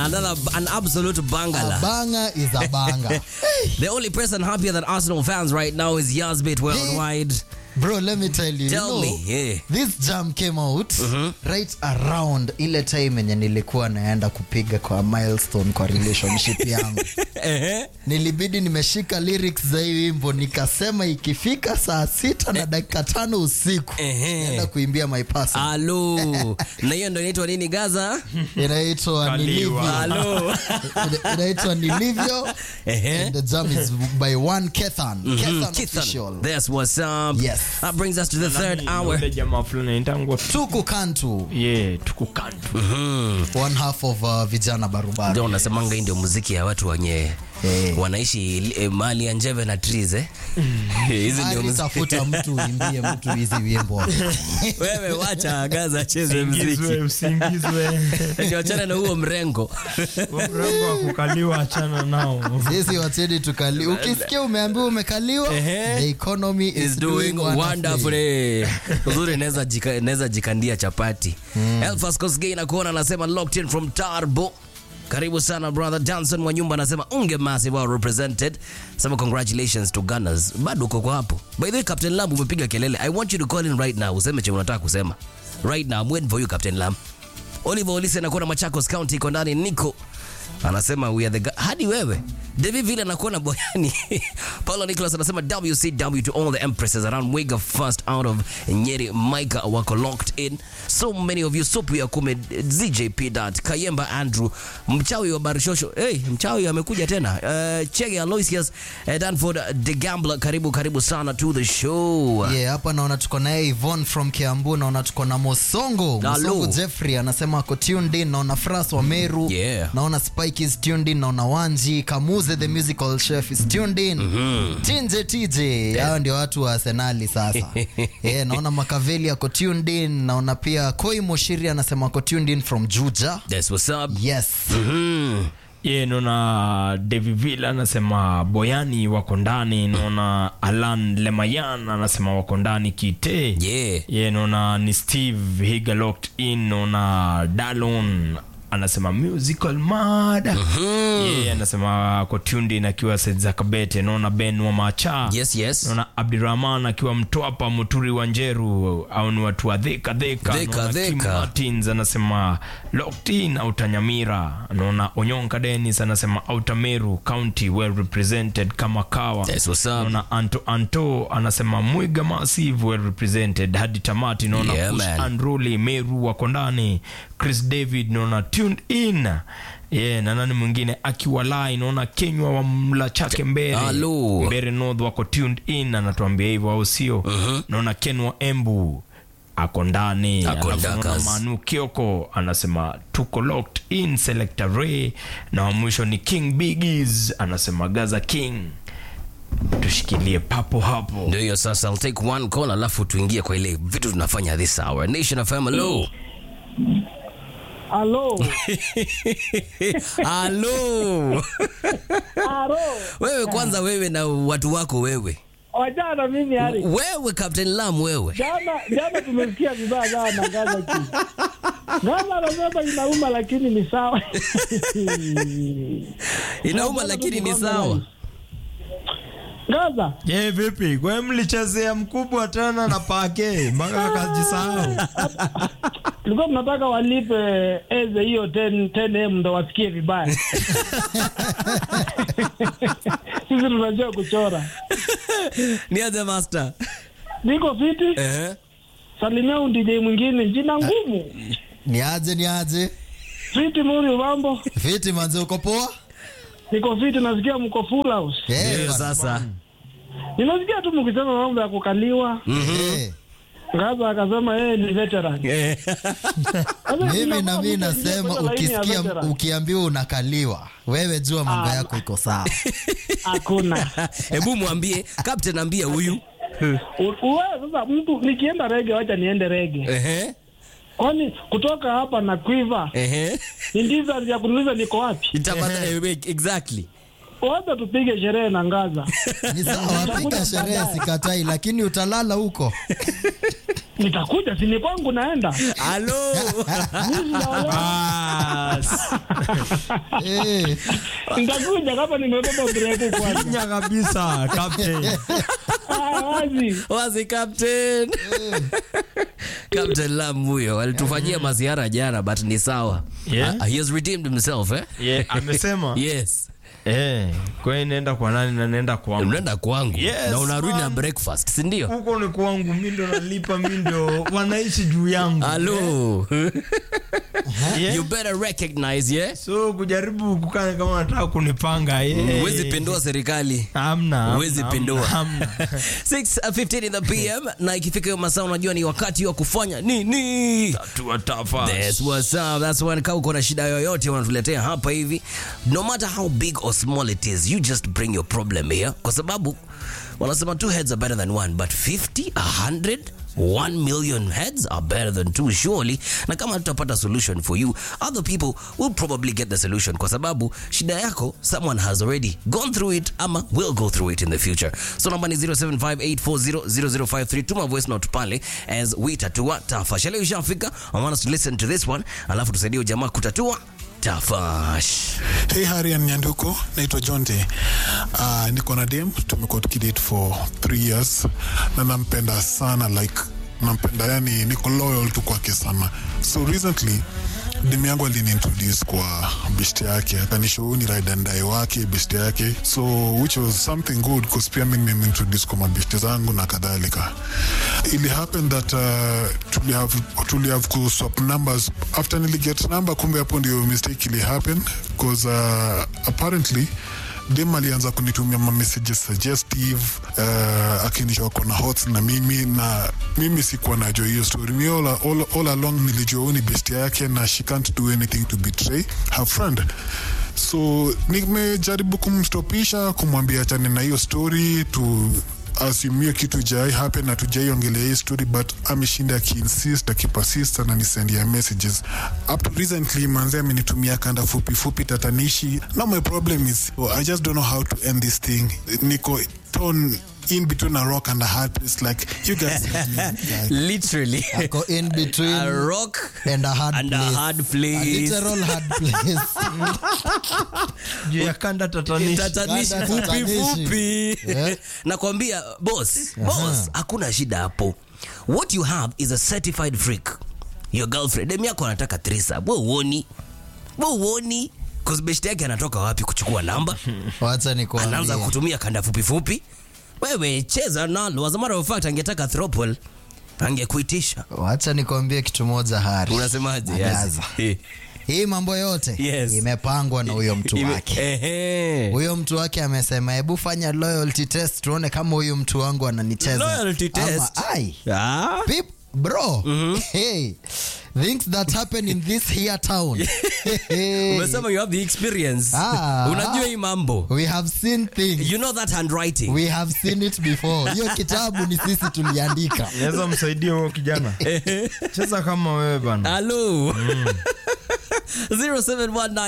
Another, an absolute A bangala. banger is a banger. The only person happier than Arsenal fans right now is Yazbit worldwide. Bro, let me tell you. Tell you know, me, yeah. This jam came out right around ile time yenye nilikuwa naenda kupiga kwa milestone kwa relationship yangu. Nilibidi nimeshika lyrics za hii wimbo nikasema ikifika saa sita na dakika tano usiku Ehe. naenda kuimbia my person. Alo. Na hiyo ndo inaitwa nini Gaza? Inaitwa Kaliwa. Nilivyo. Alo. Ina- Inaitwa Nilivyo. Ehe. And the jam is by one Kethan. Kethan Kithan. official. That's what's up. Yes. That brings us to the third hour. Ule jamaa fulani anaitangwa Tuku Kantu. yeah, tukukantu One half of uh, vijana barubaru. Ndio unasemanga hii ndio muziki ya watu wenye Eh. wanaishi eh, mali ya njeve na trees eh? Hizi ndio Ari muziki. tafuta mtu uimbie mtu hizi wimbo. Wewe wacha Gaza acheze usingizwe muziki. usingizwe Ndio achana na huo mrengo. mrengo wa kukaliwa achana nao Sisi wacheni tukali. Ukisikia umeambiwa umekaliwa, Ehe. the economy is, is doing wonderfully. wonderfully. Uzuri naweza jika, naweza jikandia chapati. Elfas Kosgei na kuona anasema locked in from Tarbo. Karibu sana brother Johnson Mwanyumba anasema unge massive well represented. Sema congratulations to Gunners. Bado uko kwa hapo. By the way Captain Lamb umepiga kelele. I want you to call in right now. Useme chenye unataka kusema. Right now I'm waiting for you Captain Lamb. Oliver Olise anakuona Machakos County iko ndani Nico anasema we are the gu- hadi wewe David vile anakuona boyani Paulo Nicholas anasema WCW to all the empresses around Wega first out of Nyeri Micah wako locked in so many of you Supu ya kume ZJP dat Kayemba Andrew mchawi wa Barishosho hey, mchawi amekuja tena uh, Chege Aloysius uh, Danford the Gambler karibu karibu sana to the show Yeah, hapa naona tuko naye Yvonne from Kiambu, naona tuko na Mosongo. Hello. Mosongo Jeffrey anasema ako tuned in, naona Fras wa Meru. Yeah. Naona Spike is tuned in, naona Wanji, Kamuze the musical chef is tuned in. Tinje TJ, hao ndio watu wa Arsenali sasa. yeah, naona Makaveli ako tuned in, naona pia Koi Moshiri anasema ako tuned in from Juja. that's what's up Yes. mm. ye naona David Villa anasema boyani wako ndani naona alan lemayan anasema wako ndani kite yeah ye naona ni steve higa locked in naona dalon anasema musical mad ye anasema ako tuned in akiwa Saiza kabete naona ben wa macha yes yes naona abdirahman akiwa mtwapa muturi wa njeru au ni watu wa dheka dheka Dheka, Naona Kim dheka. martins anasema locked in autanyamira naona onyonka denis anasema autameru county well represented kama kawa that's what's up naona anto anto anasema mwiga massive well represented hadi tamati naona Yeah, Kush man. Andruli meru wako ndani chris david naona tuned in yeah, na nani mwingine akiwa lai naona kenywa wa mla chake mbere Hello. mbere north wako tuned in anatuambia hivyo au sio naona ken wa embu ako ndani Ako Alafu naona ndakas. manu kioko anasema tuko locked in selector ray na wa mwisho ni king bigis anasema gaza king tushikilie papo hapo ndio hiyo sasa I'll take one call alafu tuingie kwa ile vitu tunafanya this hour nation fm hello Halo, halo halo. wewe kwanza wewe na watu wako wewe Wajana mimi hali. wewe captain lam wewe Jana jana tumesikia vibaya sana na Gaza chini. Gaza anasema inauma lakini ni sawa. inauma lakini ni sawa Gaza, je vipi kwe mlichezea mkubwa tena na pake mpaka akajisahau tulikuwa tunataka walipe eze hiyo 10 10m ndo wasikie vibaya. Sisi tunajua kuchora. niaje master Niko fiti, eh salimia un DJ mwingine jina ngumu. Ni aje ni aje? Fiti muri mambo. Fiti manze uko poa? Niko fiti nasikia mko full house. Eh, Ndio bana. sasa Ninasikia tu mkisema mambo ya kukaliwa. Eh, Gaza akasema yeye ni veteran. Eh, Sasa Mimi tunafaa na mimi mtu aingie nasema kwenye laini ya ukisikia veteran. ukiambiwa unakaliwa, wewe jua mambo Ah. yako iko sawa. Hakuna. hebu mwambie captain ambie huyu U- Uwe sasa mtu nikienda rege wacha niende rege. ehe Kwani kutoka hapa na Quiver ehe ni distance ya kuniuliza niko wapi? Itapata- eh, exactly Wacha tupige sherehe na Ngaza. Ni sawa, piga sherehe sikatai, lakini utalala huko. nitakuja sini kwangu naenda Halo. Mimi sijaolewa. Bas. Eh, nitakuja kama nimebeba breku kwanza Nya kabisa captain. Ah, wazi Wazi captain. Captain Lam huyo alitufanyia maziara jana but ni sawa. Yeah. Ah, he has redeemed himself eh? Yeah, amesema Yes. eh, kwa hiyo naenda kwa nani na naenda kwangu. Unaenda kwangu Yes, na unarudi na man. breakfast, si ndio? Huko ni kwangu, mi ndo nalipa, mi ndo wanaishi juu yangu. Halo. Yeah. You better recognize, yeah? So kujaribu kukaa kama unataka kunipanga yeah. Huwezi pindua serikali. Hamna, hamna, Huwezi hamna, pindua. hamna. 6:15 in the PM na ikifika hiyo masaa unajua ni wakati wa kufanya nini? Tatua tafa. That's what's up. That's when kama uko na shida yoyote unatuletea hapa hivi. No matter how big or small it is, you just bring your problem here. Kwa sababu wanasema two heads are better than one, but 50, 100 1 million heads are better than two surely na kama tutapata solution for you other people will probably get the solution kwa sababu shida yako someone has already gone through it ama will go through it in the future so namba ni 0758400053 tuma voice note pale as we tatua tafash leo ishafika i want us to listen to this one alafu tusaidie jamaa kutatua tafash Hey Harian Nyanduko, naitwa Jonte. Uh, niko na dem, tumekuwa tukidate for three years na nampenda sana like nampenda yani, niko loyal tu kwake sana. So recently dem yangu aliniintroduce kwa best yake, akanishow ni ride and die wake best yake, so which was something good because pia mimi nimeintroduce kwa mabest zangu na kadhalika. Ili happen that uh, tuli have tuli have ku swap numbers after niliget number, kumbe hapo ndio mistake ili happen because uh, apparently dem alianza kunitumia ma messages suggestive uh, akinisha wako na hots na mimi na mimi sikuwa najua hiyo story mi all, all, all along nilijua huyu ni best yake na she can't do anything to betray her friend so nimejaribu kumstopisha kumwambia achane na hiyo story tu asumie kitu jai happen na tujaiongelea hii story but ameshinda akiinsist akipersist ananisendia messages up to recently manze amenitumia kanda fupi fupi tatanishi now my problem is oh, i just don't know how to end this thing niko torn in between a rock and a hard place like you guys literally ako in between a rock and a hard and a place. hard A place literal hard place. juu ya kanda tatanishi tatanishi Kanda fupi tatanishi. fupi Eh. nakwambia boss boss hakuna shida hapo what you have is a certified freak your girlfriend dem yako anataka threesome wewe uoni wewe uoni cause best yake anatoka wapi kuchukua namba wacha anaanza nikuambie kutumia kanda fupi fupi wewe cheza nalo as a matter of fact angetaka throuple angekuitisha wacha nikuambie kitu moja hari unasemaje Angaza. yes. hii mambo yote Yes. imepangwa na huyo mtu Ime- wake Ehe. huyo mtu wake amesema hebu fanya loyalty test tuone kama huyu mtu wangu ananicheza Loyalty Ama, test? ai Ah. Pip, bro hey, things that happen in this here town hey, umesema you have the experience Ah. unajua hii mambo we have seen things you know that handwriting we have seen it before hiyo kitabu ni sisi tuliandika naweza msaidia huyo kijana cheza kama wewe bana Hello. 0719